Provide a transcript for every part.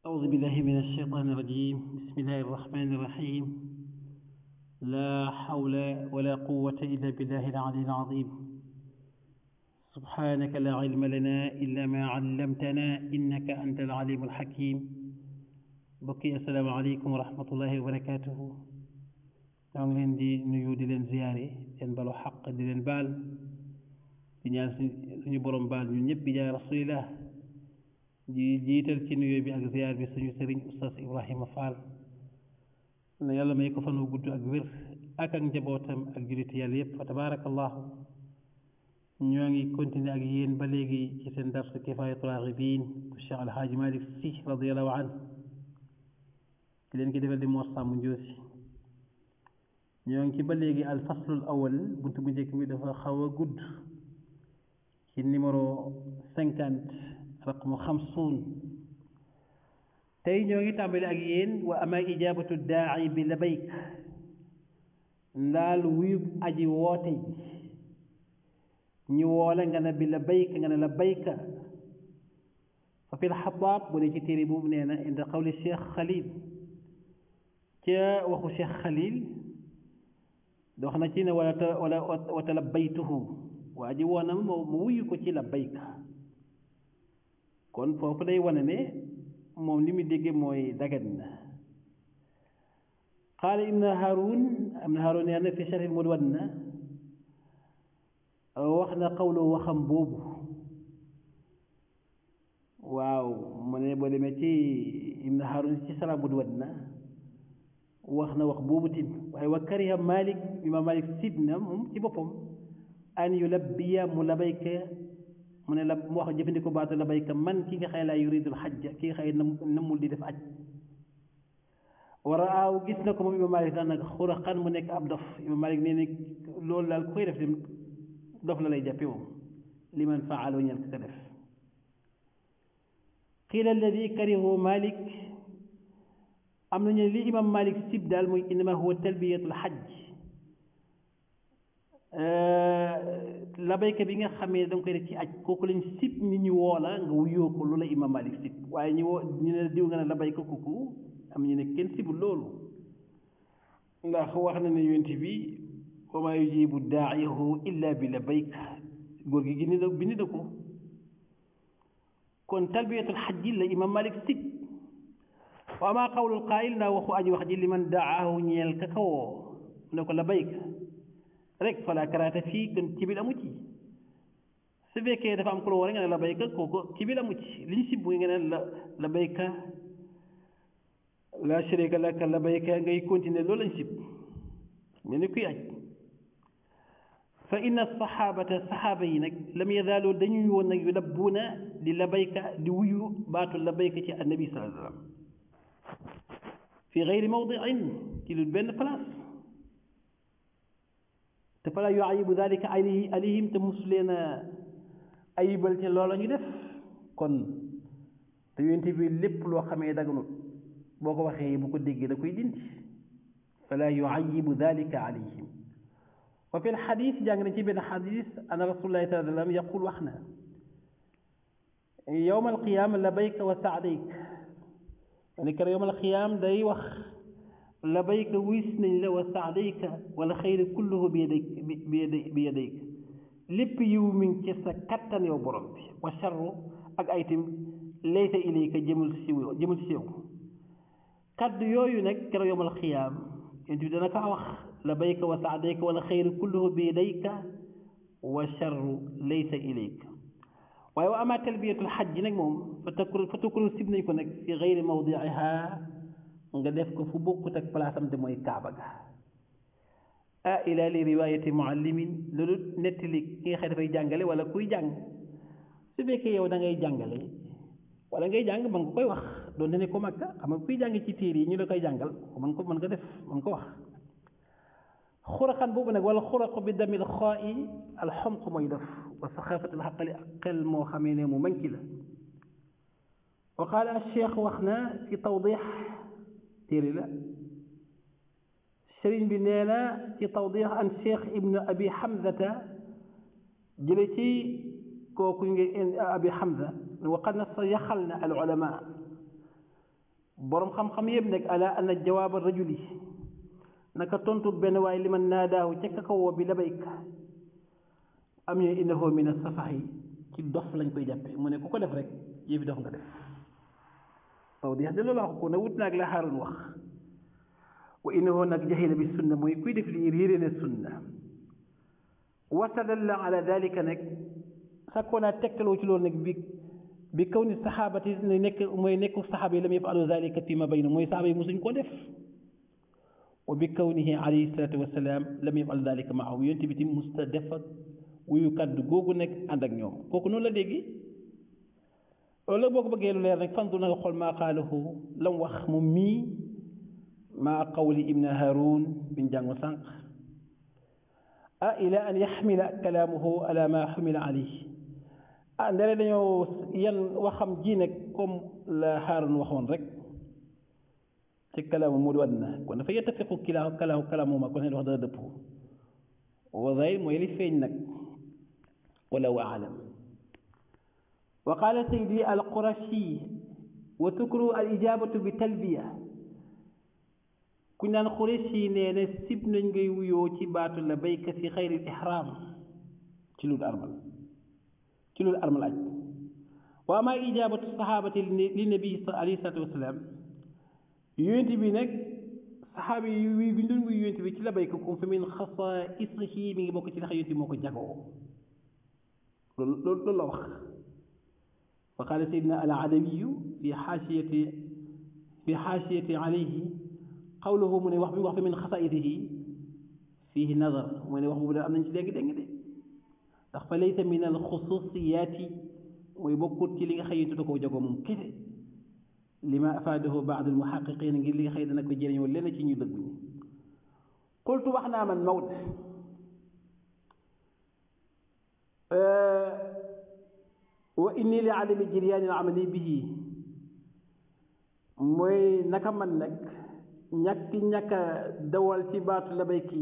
أعوذ بالله من الشيطان الرجيم بسم الله الرحمن الرحيم لا حول ولا قوة إلا بالله العلي العظيم سبحانك لا علم لنا إلا ما علمتنا إنك أنت العليم الحكيم بقي السلام عليكم ورحمة الله وبركاته ñoo ngi leen di nuyu di leen ziyaare leen balu xaq di leen baal di ñaan suñu borom baal ñun ñëpp bi jaay rasulillah di jiital ci nuyoo bi ak ziyaar bi suñu sëriñ oustaz Ibrahima Fall na yàlla may ko fan wu gudd ak wér ak ak njabootam ak jullit yàlla yëpp fa tabaarakallahu ñoo ngi continuer ak yéen ba léegi ci seen dars kifaayatul raaxibiin bu Cheikh Alhaaji Malick Sy radiyallahu anhu di leen ki defal di Mor Sàmm Njoosi ñoo ngi ci ba léegi al faslul awal bunt bu njëkk bi dafa xaw a gudd ci numéro cinquante raqmu xamsuun tey ñoo ngi tàmbali ak yéen wa ama ijabatu daai bi labayk ndaal wuyub aji woote ji ñu woole nga ne bi labayka nga ne labayka fa fi lxataab bu dee ci téere boobu nee na inda qawli cheikh xalil ca waxu cheikh xalil dox na ci ne wala wala wata labbaytuhu waa ji woon na ma mu wuyu ko ci labbayka kon foofu day wane ne moom li mu dégge mooy dagat na qaala ibn harun ibn harun nee na fi sharh mudwanna wax na qawlu waxam boobu waaw mu ne boo demee ci ibn harun ci sharh mudwanna wax na wax boobu tim waaye wa kariha malik imam malik sib na moom ci boppam an yulabbiya mu labayka mu ne la mu wax jëfandikoo baatu labayka man ki nga xëy laa yuridul xajja ki nga xëy namul di def aj war a aaw gis na ko moom imam malik sax nag xuraxan mu nekk ab dof imam malik nee na loolu daal ku koy def dem dof la lay jàppe moom li man faalo ñel ka def qiila alladi karihu malik am nañu li imam malik sib daal mooy innama huwa talbiyatul xajj labayka bi nga xamee da nga koy def ci aj kooku lañ sib nit ñu woo la nga wuyoo ko loolu la imam malik sib waaye ñu woo ñu ne diw nga ne labayka kooku am ñu ne kenn sibul loolu ndax wax na ne yonent bi wa maa yujibu daa'ihu illa bi labayka góor gi gindi na bindi na ko kon talbiyatul xajj la imam malik sib wa ama qawlul qaayil ndaa waxu aji wax ji li man daahu ñeel ka kawoo mu ne ko labayka rek fala karaata fii kon ci biir amu ci su fekkee dafa am ku la woo nga ne labayka kooku ci biir amu ci li ñu sib nga ne la labayka la sharika laka labayka ngay continuer loolu lañ sib mel ni kuy aj fa inna saxaabata saxaaba yi nag lam yazaalu dañuy woon nag yu labbuuna di labayka di wuyu baatu labayka ci annabi sallallahu alayhi wa sallam fi gayri mawdiin ci lu benn place te fala yuayibu dalika alayhi alayhim te mosu leen a ayibal ci loola ñu def kon te yonent bi lépp loo xamee daganut boo ko waxee bu ko déggee da koy dindi fala yuayibu dalika alayhim wa fi lxadis jàng na ci benn xadis ana rasulullahi sallallahu alayhi wa sallam yaqul wax na yowma alqiyama labayka wa saadayk ne kër yowmal xiyaam day wax labayka wis nañ la wa saadayka wala xayri kulluhu bi yadayk bi yadayk lépp yiw mi ngi ci sa kattan yow borom bi wa charru ak aytim laysa ilayka jëmul si jëmul si yow kaddu yooyu nag kër yowmal xiyaam yent bi dana ko wax labayka wa saadayka wala xayri kulluhu bi yadayka wa charru laysa ilayka waaye wa ama talbiyatul xaj nag moom fa takru fa takru sib nañ ko nag fi gayri mawdiiha nga def ko fu bokkut ak place am te mooy kaaba ga ah ila li riwayati muallimin loolu nettali ki nga xëy dafay jàngale wala kuy jàng su fekkee yow da ngay jàngale wala ngay jàng mën nga koy wax doonte ne ko makka xam nga kuy jàng ci téere yi ñu la koy jàngal mën ko mën nga def mën ko wax xuraxan boobu nag wala xuraqu bi damil xaa i alxamq mooy def wa saxaafatul xaqali ak xel moo xamee ne mu manki la wa qaala alcheikh wax na ci tawdix téere la sëriñ bi nee na ci tawdix an cheikh ibnu abi hamzata jële ci kooku ngi abi hamza wa qad na sa yaxal na al ulama boroom xam-xam yëpp nekk ala anna jawaaba rajuli naka tontu benn waaye li man naadaahu ca ka ko woo bi labayka am ñu innahu min as-safahi ci dof lañ koy jàppe mu ne ku ko def rek yëfi dof nga def waaw di de loolu wax ko ne wut naag la Haaruun wax wa innahu nag jahila bi sunna mooy kuy def lii réere ne sunna wastadalla ala dalika nag sakkoo naa tegtaloo ci loolu nag bi bi kaw ni saxaabati ne nekk mooy nekku saxaaba yi lam yafalu dalika fi ma bayna mooy saxaaba yi mosuñ koo def wa bi kawnihi alayhi salaatu wasalaam lam yafal dalika maahu yonent bi tim musta def ak wuyu kàddu googu nekk ànd ak ñoom kooku noonu la déggi loolu la boo ko bëggee lu leer rek fantu na nga xool maa qaalahu lam wax moom mii maa qawli ibn haroun biñ jàngu sànq ah ila an yaxmila kalaamuhu ala ma xumila alayhi ah ndere dañoo yan waxam ji nag comme la haroun waxoon rek ci kalaamu mu di àddina kon dafa yettafiqu kilaa kalaamu kalaamuma kon ne wax dara dëpp wa zahir mooy li feeñ nag wala wa alam wa qaala saydi al qurashi wa tukru al ijabatu bi talbiya kuñ naan qurashi nee na sib nañ ngay wuyoo ci baatu la bayka fi xayril ihram ci lul armal ci lul armal aj wa ama ijabatu sahabati li nabi alayhi salatu wasalaam yonent bi nag saxaaba yi wi bi doon wuy yonent bi ci la bayka kum fa min xasaisihi mi ngi bokk ci ndax yonent bi moo ko jagoo loolu loolu loolu la wax wa qaala sayidina al adawiyu fi xaasiyati fi xaasiyati alayhi qawluhu mu ne wax bi wax fa min xasaisihi fihi nazar mu ne wax boobu da am nañ ci dégg dégg de ndax fa laysa min al xususiyaati mooy bokkut ci li nga xëy da koo jagoo moom kese lima afaadahu baad al muhaqiqin ngir li nga xëy dana ko jëriñoo lenn ci ñu dëgg ñi qultu wax naa man Maodo wa inni li adami jiryaani al amali bihi mooy naka man nag ñàkki ñàkk a dawal ci baatu labayki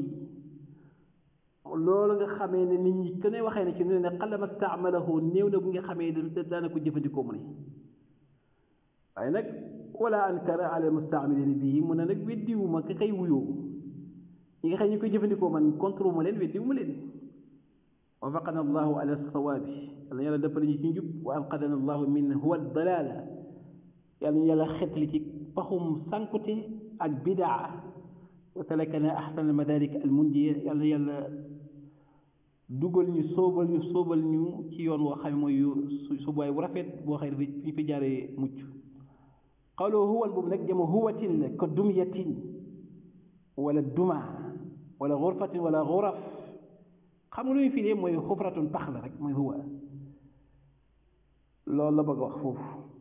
loolu nga xamee ne nit ñi ku ne waxee ne ci ne ne xalama staamalahu néew na bu nga xamee ne daana ko jëfandikoo mu ne waaye nag wala ankara ala mustaamilin bii mu ne nag weddiwuma ka kay wuyoo ñi nga xam ñu koy jëfandikoo man contre ma leen weddiwuma leen wafaqana allahu ala sawaabi yàlla yàlla dëppale ñu ci njub wa anqadana allahu min huwa dalala yàlla ñu yàlla xetli ci paxum sankute ak bidaa wa salakana ahsana almadarik almundiya yàlla yàlla dugal ñu sóobal ñu sóobal ñu ci yoon woo xam ne mooy subaay bu rafet boo xam ne fi ñu fi jaaree mucc qawlu huwal boobu nag jama huwatin la ko dumyatin wala duma wala xurfatin wala xuraf xam nga lu ñu fi dee mooy xufratun pax la rek mooy huwa loolu la bëgg wax foofu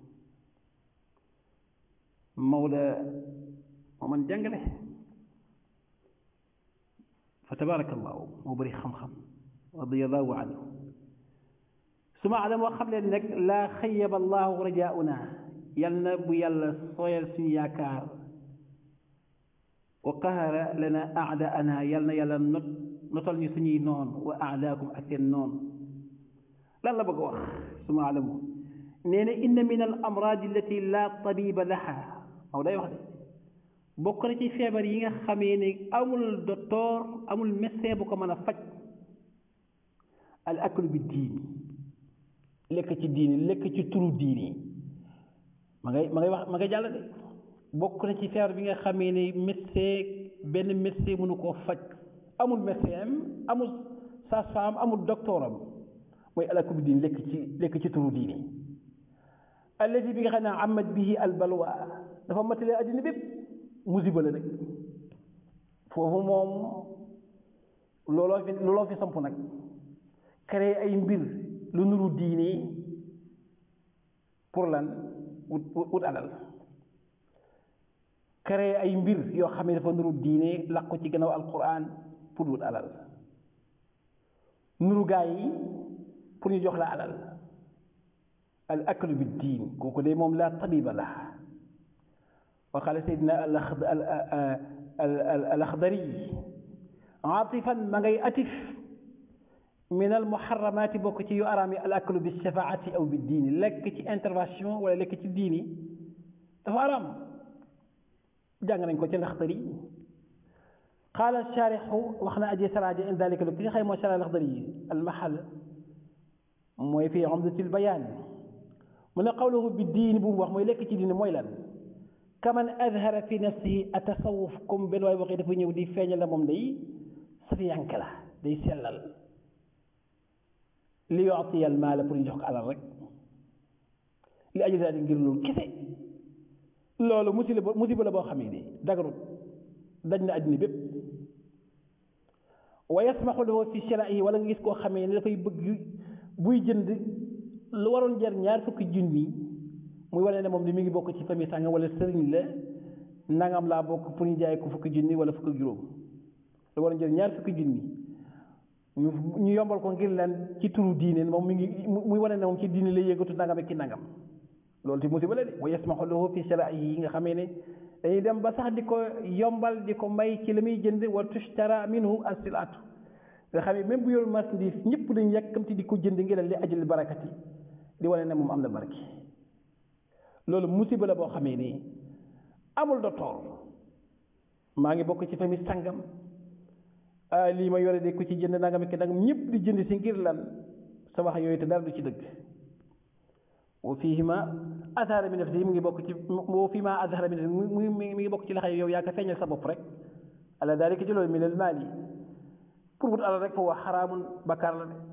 Maodo moo man jàngale fa tabarakallahu moo bëri xam-xam radiallahu anhu suma alam moo xam leen nag laa xayaba allahu rajauna yal na bu yàlla sooyal suñu yaakaar wa qahara lana aadaana yal na yàlla not notal ñu suñuy noon wa aadaakum ak seen noon lan la bëgg a wax suma alamu nee na inna min al amraadi allati la tabiba laha aw day wax de bokk na ci feebar yi nga xamee ne amul docteur amul médecin bu ko mën a faj al aklu bi diini lekk ci diini lekk ci turu diini ma ngay ma ngay wax ma ngay jàll de bokk na ci feebar bi nga xamee ne médecin benn médecin mënu koo faj amul médecin am amul sage-femme amul docteur am mooy al aklu bi diini lekk ci lekk ci turu diini allati bi nga xam ne amat bihi al balwa dafa matale addina bépp musiba la nag foofu moom looloo fi looloo fi samp nag créé ay mbir lu nuru diine pour lan wut wut alal créé ay mbir yoo xam ne dafa nuru diine làqu ci gannaaw alquran pour wut alal nuru gaa yi pour ñu jox la alal al aklu bi diin kooku de moom la tabiba la wa qaala sayyidina al axdari atifan ma ngay atif min al muharramaati bokk ci yu araam yi al aklu bi shafaati aw bi diini lekk ci intervention wala lekk ci diini dafa araam jàng nañ ko ci laxdari qaala sharixu wax na aji saraaji in dalika lu ki nga xëy moo shara laxdari yi almahal mooy fii umdatil bayaan mu ne qawluhu bi diini bu mu wax mooy lekk ci diini mooy lan kaman adhara fi nafsihi atasawuf comme benn waay waxee dafa ñëw di feeñal la moom day safiyank la day sellal li yu'tiya al maala pour ñu jox ko alal rek li ajli daal di ngir loolu kese loolu musiba musiba la boo xamee ni dagarut daj na àddina bépp wa yasmaxu lahu fi shiraa'ihi wala nga gis koo xamee ni dafay bëgg buy jënd lu waroon jar ñaar fukki junni muy wane ne moom ni mi ngi bokk ci famille sàngam wala sëriñ la nangam laa bokk pour ñu jaay ko fukki junni wala fukki juróom lu waroon jar ñaar fukki junni ñu ñu yombal ko ngir leen ci turu diine moom mi ngi muy wane ne moom ci diine lay yëngatu nangam ak ki nangam loolu ti musiba la de wa yasmaxu lahu fi shiraa'ihi yi nga xamee ne dañuy dem ba sax di ko yombal di ko may ci la muy jënd wa tushtara minhu as-silatu nga xam ne même bu yor marchandise ñëpp dañu yàkkamti di ko jënd ngir li ajal barakati di wane ne moom am na barke loolu musiba la boo xamee ni amul docteur maa ngi bokk ci famille sangam lii ma yore de ku ci jënd nangam ki nangam ñëpp di jënd si ngir lan sa wax yooyu te dara du ci dëgg wa fiihima azhara min nafsihi mu ngi bokk ci wa fiihima azhara min nafsihi mu mi ngi bokk ci la xëy yow yaa ko feeñal sa bopp rek ala dalika ci loolu min al maali pour wut alal rek fa waa xaraamun bakkaar la de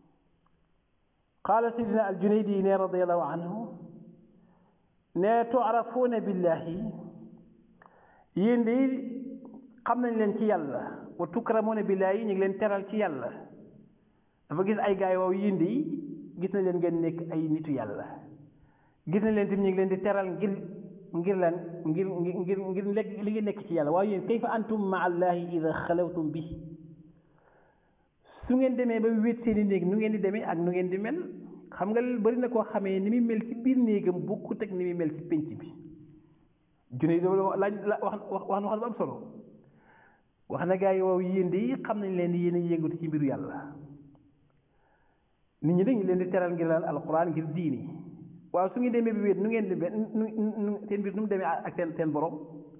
qaala sidina al junaydi ne radiallahu anhu ne tuarafuuna billahi yéen de xam nañ leen ci yàlla wa tukramuuna billahi ñu ngi leen teral ci yàlla dafa gis ay gaay waaw yéen de gis nañ leen ngeen nekk ay nitu yàlla gis nañ leen tamit ñu ngi leen di teral ngir ngir lan ngir ngir ngir lekk li ngi nekk ci yàlla waaye yéen kayfa antum maa allahi ida xalawtum bi su ngeen demee ba wéet seeni néeg nu ngeen di demee ak nu ngeen di mel xam nga bari na koo xamee ni muy mel ci biir néegam bokkut ak ni muy mel ci pénc bi junne laaj la wax wax wax na wax bu am solo wax na gaa yi waaw yéen de xam nañ leen yéen a yëngatu ci mbiru yàlla nit ñi dañu leen di teral ngir lan alquran ngir diini waaw su ngeen demee bi wéet nu ngeen di nu nu seen mbir nu mu demee ak seen seen borom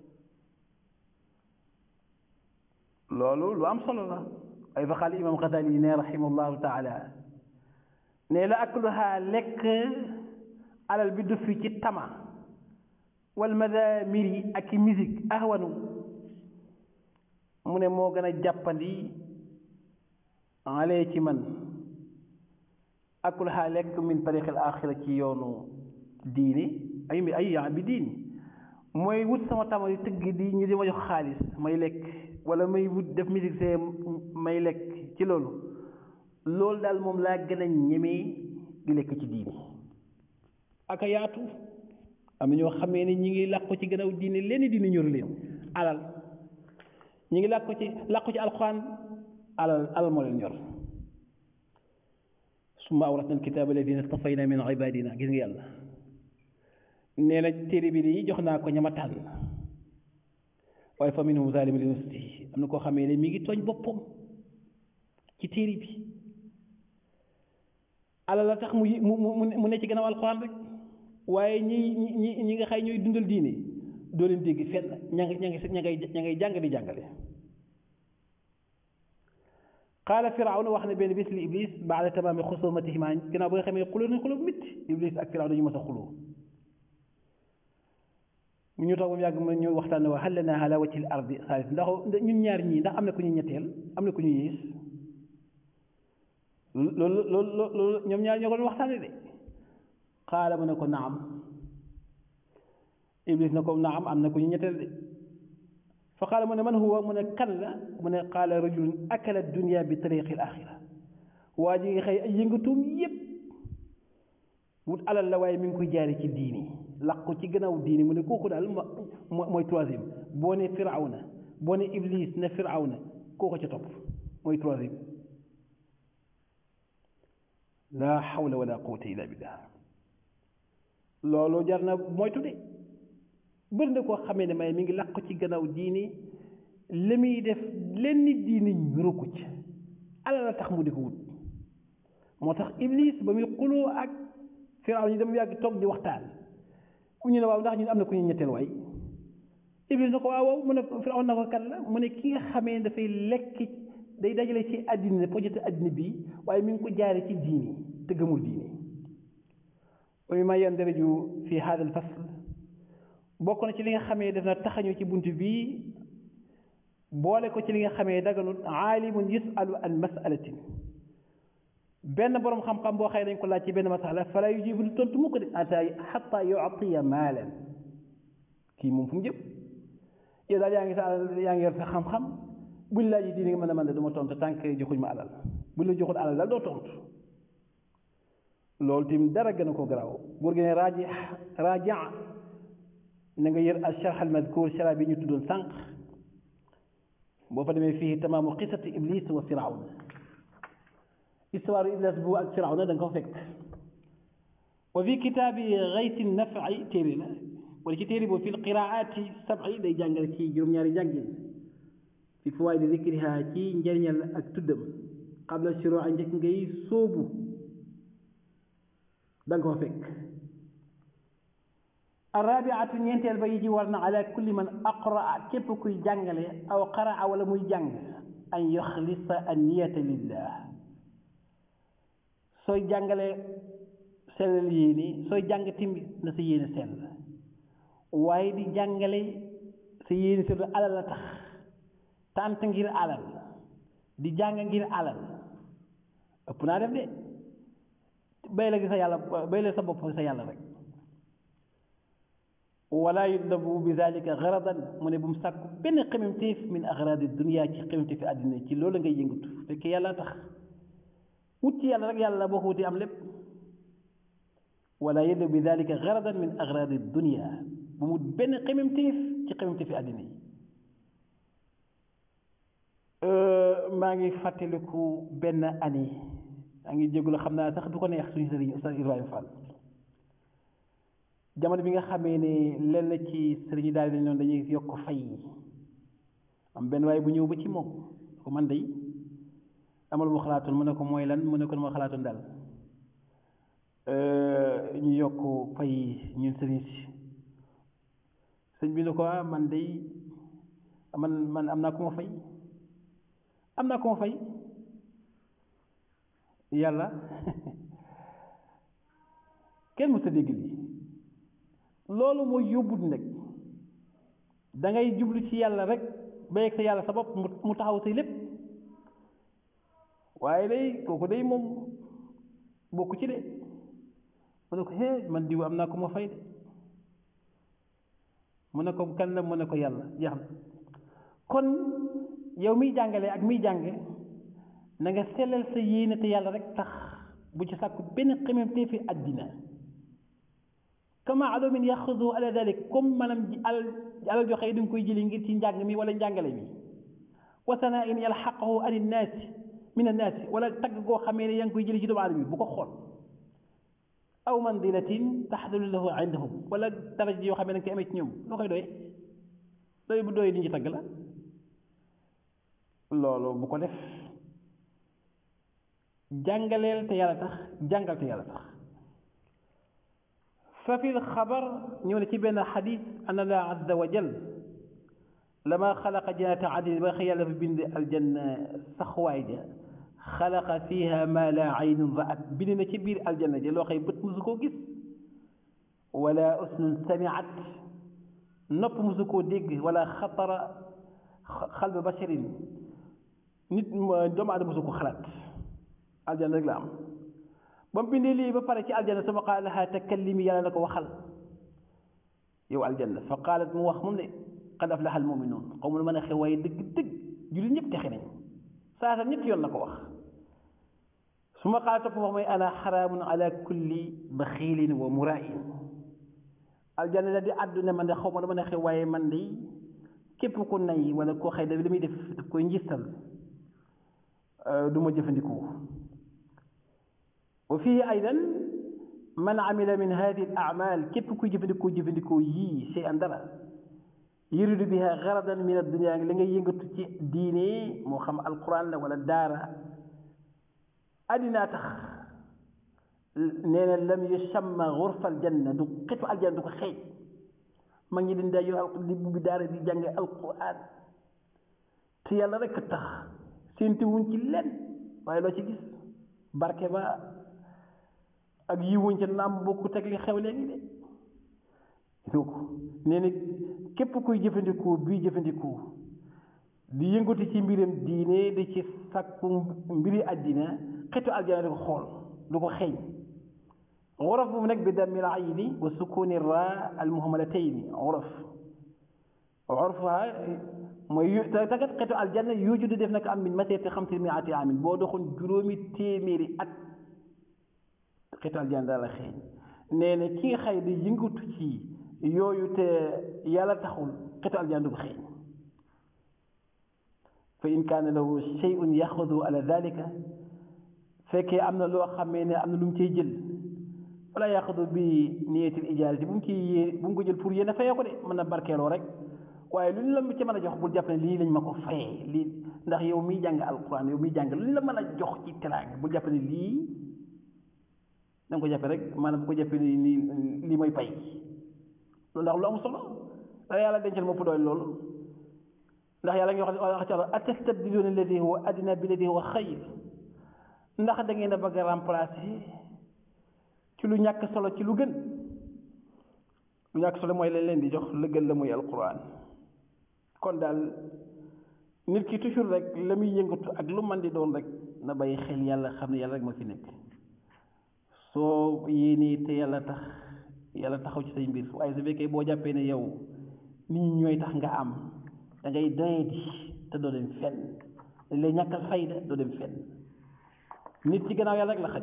loolu lu am solo la ay fa xaal imam Xasaali yi ne rahimahullahu taala ne la akluha lekk alal bi du fi ci tama wal madamiri ak i musique ahwanu mu ne moo gën a jàppandi alee ci man akluha lekk min tariqil axira ci yoonu diini ay ay yaa bi diini mooy wut sama tama yu tëgg di ñu di ma jox xaalis may lekk wala may wut def musique see may lekk ci loolu loolu daal moom laa gën a ñemee di lekk ci diini aka yaatu am na ñoo xamee ni ñi ngi làqu ci gannaaw diini leen diini ñoru leen alal ñi ngi làqu ci làqu ci alxuraan alal alal moo leen ñor summa awratna alkitaaba alladina stafayna min ibadina gis nga yàlla nee na téere bi di jox naa ko ñama tànn waaye fa minhum zalimun li nafsihi am na koo xamee ne mi ngi tooñ boppam ci téere bi alal la tax mu mu mu mu ne ci gannaaw alxuraan rek waaye ñi ñi ñi nga xay ñooy dundal diine doo leen dégg fenn ña ngi ña ngi ña ngay ña ngay jàng di jàngale qaala firawna wax ne benn bis li iblis baada tamaami xusumatihima ginnaaw ba nga xamee xuloo nañ xuloo bu métti iblis ak firawna ñu mës a xuloo mu ñu toog ba mu yàgg mu ñu waxtaan ne wa hal lanaa ala wajhil ardi saalis ndax ñun ñaar ñii ndax am na ku ñu ñetteel am na ku ñu yées loolu loolu loolu ñoom ñaar ñoo ko doon waxtaane de xaala mu ne ko naam iblis na ko naam am na ku ñu ñetteel de fa qaala mu ne man huwa mu ne kan la mu ne qaala rajulun akala dunia bi tariqi al axira waa ji nga xëy ay yëngatuum yépp wut alal la waaye mi ngi koy jaare ci diini laqu ci gannaaw diini mu ne kooku daal mo mooy troisième boo ne firawna boo ne iblis ne firawna kooku ca topp mooy troisième laa xawla wala quwata illa billah loolu jar na moytu de bëri na koo xamee ne may mi ngi làqu ci gannaaw diini li muy def lenn diini ñuru ko ci alal la tax mu di ko wut moo tax iblis ba muy xuloo ak firaw ñu dem yàgg toog di waxtaan ñu ne waaw ndax ñun am na ku ñu ñetteel waay iblis na ko waaw waaw mu ne firaw na ko kan la mu ne ki nga xamee dafay lekk day dajale ci àddina projet àddina bi waaye mi ngi ko jaare ci diini te gëmul diini wa mimma yandaraju fi hada al fasl bokk na ci li nga xamee def na taxañu ci bunt bii boole ko ci li nga xamee daganut aalimun yusalu an masalatin benn boroom xam-xam boo xëy dañ ko laaj ci benn masala fala yujibu du tontu mu ko de ata xata yuatiya maalan kii moom fu mu jëm yow daal yaa ngi sa yaa ngi yor sa xam-xam buñ laaj yi diine nga mën a mën de du ma tontu tànk joxuñ ma alal buñ la joxul alal daal doo tontu loolu tim dara gën a ko garaaw buur gi ne raaji raaja na nga yër al sharh al madkur shara bi ñu tuddoon sànq boo fa demee fii tamaamu qisati iblis wa firawn histoire iblis bu ak firawna da nga ko fekk wa fi kitaabi gayti nafi téere la wala ci téere boobu fi lqiraati sabi day jàngale ci juróom-ñaari jàngin fi fawaidi dikriha ci njëriñal ak tuddam qabla shuruu njëkk ngay sóobu da nga ko fekk arrabiatu ñeenteel ba yi ji war na ala kulli man aqraa képp kuy jàngale aw qaraa wala muy jàng an yoxlisa an niyata lillah sooy jàngale sellal yéene sooy jàng timbi na sa yéene sell waaye di jàngale sa yéene sell alal la tax tànt ngir alal di jàng ngir alal ëpp naa def de bay la gi sa yàlla bay la sa bopp sa yàlla rek wala yutlabu bi zalika garadan mu ne bu mu sàkku benn xememteef min agradi dunia ci xememteefi àddina ci loolu ngay yëngatu fekkee yàlla tax wut ci yàlla rek yàlla boo ko wutee am lépp wala yutlabu bi zalika garadan min agradi dunia bu mu benn xememteef ci xememteefi àddina yi maa ngi fàttaliku benn année maa ngi jégalu xam naa sax du ko neex suñu sëriñ Oustaz Ibrahima Fall jamono bi nga xamee ne lenn ci sëriñ daal dañ noonu dañuy yokk fay am benn waaye bu ñëw ba ci moom ko man day amal mu xalaatoon mu ne ko mooy lan mu ne ko ma xalaatoon daal ñu yokk fay ñun sëriñ si sëñ bi ne ko ah man day man man am naa ko ma fay am naa ko ma fay yàlla kenn mu sa dégg lii loolu mooy yóbbut nag da ngay jublu ci yàlla rek ba yegg sa yàlla sa bopp mu taxaw say lépp waaye day kooku day moom bokku ci de mu ne ko hee man diw am naa ko ma fay de mu ne ko kan la mu ne ko yàlla jeex na kon yow miy jàngale ak miy jànge na nga sellal sa yéene te yàlla rek tax bu ci sàkku benn xememtee fi àddina kama alumin yaxudu ala dalik comme maanaam alal alal joxe yi da nga koy jëli ngir ci njàng mi wala njàngale mi wa sanaain yalxaqahu an innaasi min annaasi wala tagg goo xamee ne yaa ngi koy jëli ci doomu aadama bi bu ko xool aw mandilatin taxdulu lahu indahum wala daraja yoo xamee da nga koy amee ci ñoom loo koy doy doy bu doy li ñu tagg la loolu bu ko def jàngaleel te yàlla tax jàngal te yàlla tax fa fi lxabar ñëw ne ci benn xadis an allah azza wa jal lama xalaqa jannata adnin ba xëy yàlla fa bind aljanna saxwaay ja xalaqa fiha ma la aynun raat bind na ci biir aljanna ja loo xëy bët musu koo gis wala usnun samiat nopp musu koo dégg wala xatara xalba basharin nit doomu aadama musu ko xalaat aljanna rek la am ba mu bindee lii ba pare ci aljanna sama qaala laha takallimi yàlla na ko waxal yow aljanna fa qaalat mu wax moom ne qad aflaha almuminuun xaw ma mën a xew waaye dëgg dëgg jullit ñëpp texe nañ saa sa ñetti yoon la ko wax su ma qaala topp wax mooy ana xaraamun ala kulli baxiilin wa muraain aljanna la di àddu ne man de xaw ma dama ne xew waaye man de képp ku nay wala koo xëy da li muy def daf koy njistal du ma jëfandikoo wa fii aydan man amila min hadi al amal képp kuy jëfandikoo jëfandikoo yii shay an dara yuridu biha garadan min addunia li nga yëngatu ci diine moo xam alquran la wala daara addinaa tax nee na lam yusamma gurfa aljanna du xetu aljanna du ko xeej mag ñi dañ daa yor al di bu bi daara di jànge alquran te yàlla rek tax séenti wuñ ci lenn waaye loo ci gis barke ba ak yi wuñ ca naam bokku teg li xew léegi de gis ko nee na képp kuy jëfandikoo bii jëfandikoo di yëngatu ci mbiram diine di ci sàkku mbiri àddina xetu aljana di ko xool du ko xeeñ worof bu mu nekk bi dammil ayni wa sukuni ra al muhammadatayni worof worofuha mooy yu te tagat xetu aljanna yooju di def nag am min masirati xamsi miati amin boo doxoon juróomi téeméeri at xetu aljanna daal la xeeñ nee na ki nga xay di yëngatu ci yooyu te yàlla taxul xetu aljanna du ko xeeñ fa in kaana lahu shay'un yaxudu ala dalika fekkee am na loo xamee ne am na lu mu cay jël wala yaxudu bi niyatil ijaarati bu mu ciy yée bu mu ko jël pour yéen a fayee ko de mën na barkeeloo rek waaye lu ñu la ci mën a jox bul jàpp ne lii lañ ma ko fayee lii ndax yow miy jàng alquran yow miy jàng lu ñu la mën a jox ci teraanga bul jàpp ne lii da nga ko jàppe rek maanaam bu ko jàppe ni nii lii mooy pay loolu ndax lu am solo da yàlla dencal mopp doy loolu ndax yàlla ngi wax wax ci àlla atastabdiluuna alladi huwa adna bi alladi huwa xayr ndax da ngeen a bëgg a remplacer ci lu ñàkk solo ci lu gën lu ñàkk solo mooy lañ leen di jox la gën la muy alquran kon daal nit ki toujours rek la muy yëngatu ak lu man di doon rek na bàyyi xel yàlla xam ne yàlla rek ma fi nekk soo yéenee te yàlla tax yàlla taxaw ci say mbir waaye su fekkee boo jàppee ne yow nit ñi ñooy tax nga am da ngay doyadi te doo dem fenn dañ lay ñàkkal fayda doo dem fenn nit ci gannaaw yàlla rek la xaj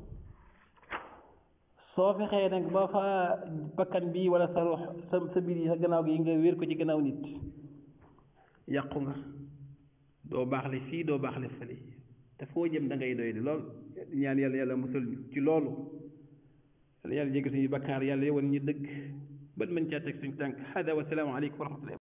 soo fexee nag ba fa bakkan bi wala sa ruux sa sa biir yi sa gannaaw gi nga wéer ko ci gannaaw nit yàqu nga doo baaxle fii doo baaxle fële te foo jëm da ngay doy di lool ñaan yàlla yàlla musal ñu ci loolu yàlla yàlla jéggal suñu bakkaar yàlla yowan ñu dëgg bët mën caa teg suñu tànk hada wa salaamu aleykum wa rahmatullah